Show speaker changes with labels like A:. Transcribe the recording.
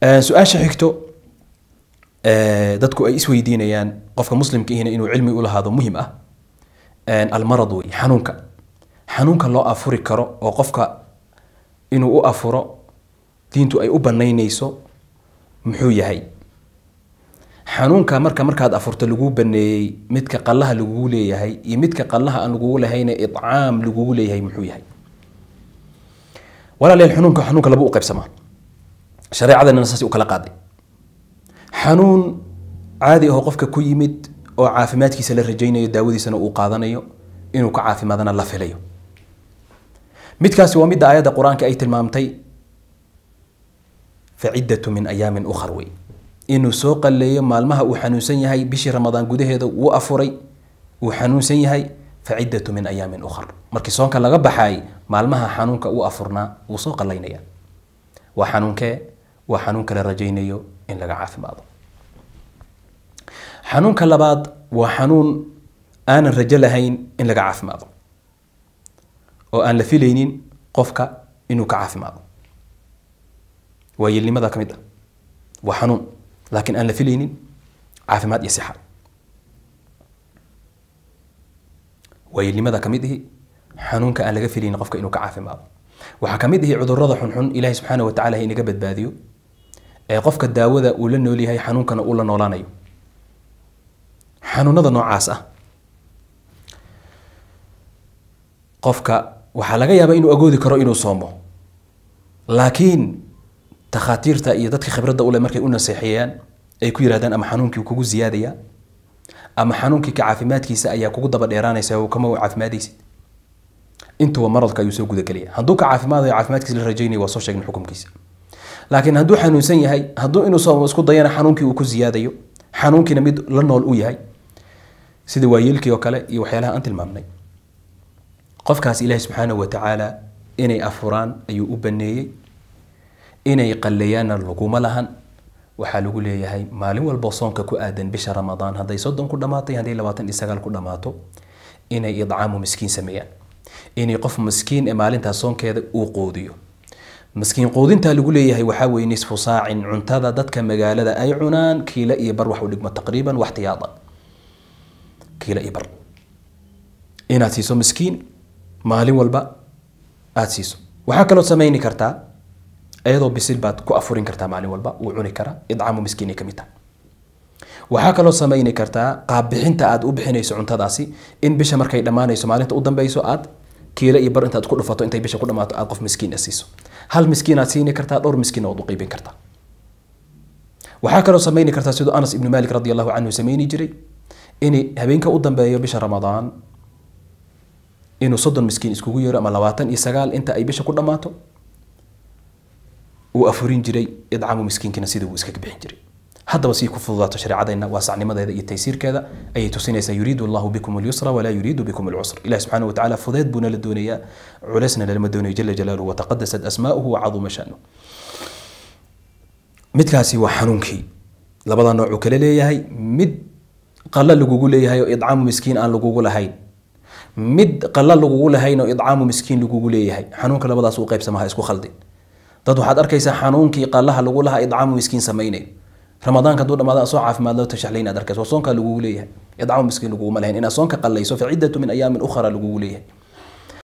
A: su-aasha xigto dadku ay isweydiinayaan qofka muslimka ihina inuu cilmi u lahaado muhim ah almarad wey xanuunka xanuunka loo afuri karo oo qofka inuu u afuro diintu ay u banaynayso muxuu yahay xanuunka marka markaad afurto laguu baneeyey midka qallaha lagugu leeyahay iyo midka qallaha aan lagugu lahayne icaam lagugu leeyahay muxuu yahay walaalyaal xanuunka xanuunka laba u qaybsamaa shareecadana saas u kala qaaday xanuun caadi ahoo qofka ku yimid oo caafimaadkiisa la rajaynayo daawadiisana uu qaadanayo inuu ka caafimaadana la filayo midkaasi waa midda aayadda qur-aanka ay tilmaamtay faciddatu min ayaamin ukhar wey inuu soo qalleeyo maalmaha uu xanuunsan yahay bishii ramadaan gudaheeda wuu afuray uu xanuunsan yahay faciddatu min ayaamin ukhar markii soonka laga baxaay maalmaha xanuunka uu afurnaa wuu soo qallaynaya waa xanuunkee waa xanuunka la rajaynayo in laga caafimaado xanuunka labaad waa xanuun aanan rajo lahayn in laga caafimaado oo aan la filaynin qofka inuu ka caafimaado waa yelnimada ka mid ah waa xanuun laakiin aan la filaynin caafimaad iyo sixa waa yelnimada ka mid ihi xanuunka aan laga filaynin qofka inuu ka caafimaado waxaa ka mid ihi cudurada xunxun ilaahi subxaana wa tacala ha inaga badbaadiyo ee qofka daawada uu la nool yahay xanuunkana uu la noolaanayo xanuunada noocaas ah qofka waxaa laga yaabaa inuu agoodi karo inuu soomo laakiin takhaatiirta iyo dadka khibradda ule markay u naseexeeyaan ay ku yirahdaan ama xanuunkii kugu ziyaadaya ama xanuunkii ka caafimaadkiisa ayaa kugu daba dheeraanaysa kama caafimaadaysid intuba maradka ayuu soo gudagelaya hadduu ka caafimaadayo caafimaadkiisa la rajaynaya waa soo sheegna xukumkiisa laakiin hadduu xanuunsan yahay hadduu inuu soomo isku dayana xanuunkii uu ku ziyaadayo xanuunkiina mid la nool u yahay sida waayeelkii oo kale iyo waxyaalaha aan tilmaamnay qofkaas ilaahi subxaanahu wa tacaala inay afuraan ayuu u baneeyey inay qalleeyaanna laguma lahan waxaa lagu leeyahay maalin walbo soonka ku aadan bisha ramadaan hadday soddon ku dhammaatay hadday labaatan iyo sagaal ku dhammaato inay idcaamu miskiin sameeyaan inay qof miskiin ee maalintaas soonkeeda uu qoodiyo miskiin quudintaa lagu leeyahay waxaa weye nisfu saacin cuntada dadka magaalada ay cunaan kiila iyo bar wax u dhigmo taqriiban waxtiyaada kiila iyo bar inaad siiso miskiin maalin walba aada siiso waxaa kaloo samayni kartaa iyadoo bisil baad ku afurin kartaa maalin walba wuu cuni karaa idcaamu miskiinay ka mid tahay waxaa kaloo samayni kartaa qaabbixinta aad u bixinayso cuntadaasi in bisha markay dhammaanayso maalinta u dambeyso aad kiila iyo bar intaad ku dhufato intay bisha ku dhammaato aad qof miskiin siiso hal miskiin aad siini kartaa dhowr miskiin ood u qiibin kartaa waxaa kaloo samayni kartaa siduu anas ibnu maalik radi allahu canhu samayni jiray in habeenka u dambeeyo bisha ramadaan inuu soddon miskiin iskugu yeero ama labaatan iyo sagaal inta ay bisha ku dhammaato uu afurin jiray idcaamu miskiinkina sidii uu iskaga bixin jiray haddaba sii ku fududaato shareecadeenna waa sacnimadeeda iyo taysiirkeeda ayay tusinaysaa yuriidu allahu bikum alyusra walaa yuriidu bikum alcusr ilahi subxaana wa tacala fudeed buuna la doonayaa culeysna lalama doonayo jala jalaaluhu wataqadasat asmaa'uhu wacaduma shanu midkaasi waa xanuunkii labada noocuu kale leeyahay mid qalla lagugu leeyahay oo idcaamu miskiin aan lagugu lahayn mid qalla lagugu lahayn oo idcaamu miskiin lagugu leeyahay xanuunka labadaas u qaybsamaha isku khaldin dad waxaad arkaysaa xanuunkii qallaha lagu lahaa idcaamu miskiin samaynayo ramadaanka hadduu dhamaada soo caafimaad loo tashaxlayn aad arkayso soonkaa lagugu leeyahay idcaamu miskiin laguguma lahayn inaad soonka qallayso faciddatu min ayaamin ukhra lagugu leeyahay